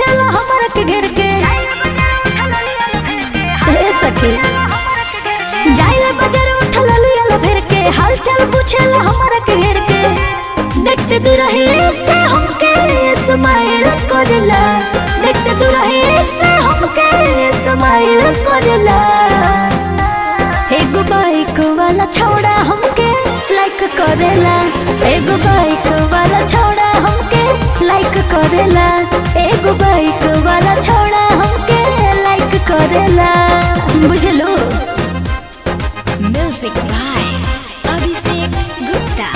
पूछेला हमरा के घेर के हे सखी जाइले बाजार उठल लियल भेर के हाल चाल पूछेला हमरा के घेर के देखते दूरही से हमके स्माइल करला देखते दूरही से हमके स्माइल करला एगो बाइक वाला छौड़ा हमके लाइक करेला एगो बाइक वाला छौड़ा हमके लाइक करेला एगो बाइक वाला छौड़ा हमके लाइक करेला बुझलो Music by Abhishek Gupta.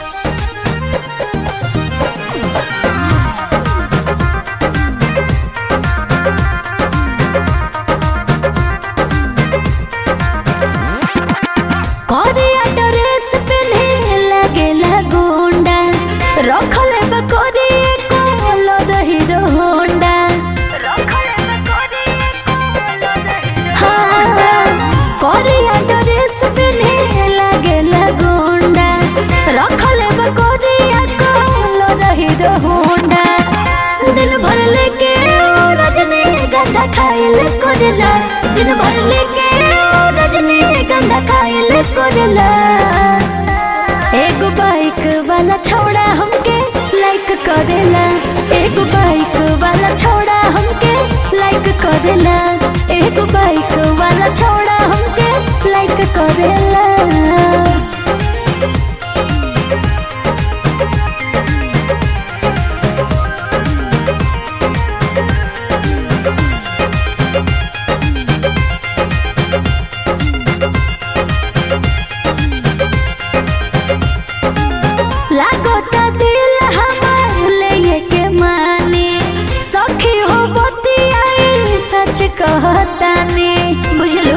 करिया ड्रेस पहने लगेला गोंडा रखले बकोरी कलर हीरो होंडा हाँ, करिया ड्रेस पहने लगेला गोंडा रखले बकोरिया कलर हीरो होंडा दिन भर लेके ओ रजनी गंदा खाइल करला दिन भर लेके ओ रजनी गंदा खाइल करला एगो बाइक वाला छौड़ा हमके लाइक करेला एगो बाइक वाला छौड़ा हमके लाइक करेला एगो बाइक वाला छौड़ा हमके लाइक करेला लागोता दिल हमार ले के माने सखी हो बतियाई सच कहतानी बुझलू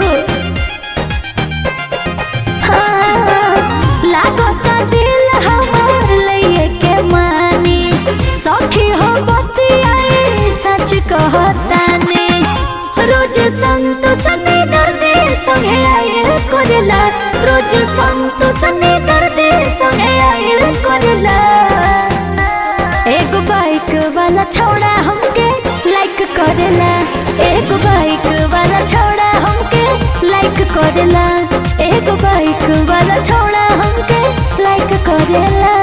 हाँ, लागोता दिल हमार ले के माने सखी हो बतियाई सच कहतानी रोज संत सने दर्दे संगे आयल करला रोज संत सने दर्दे संगे आयल करला एगो बाइक वाला छौड़ा हमके लाइक करेला एगो बाइक वाला छौड़ा हमके लाइक करेला एगो बाइक वाला छौड़ा हमके लाइक करेला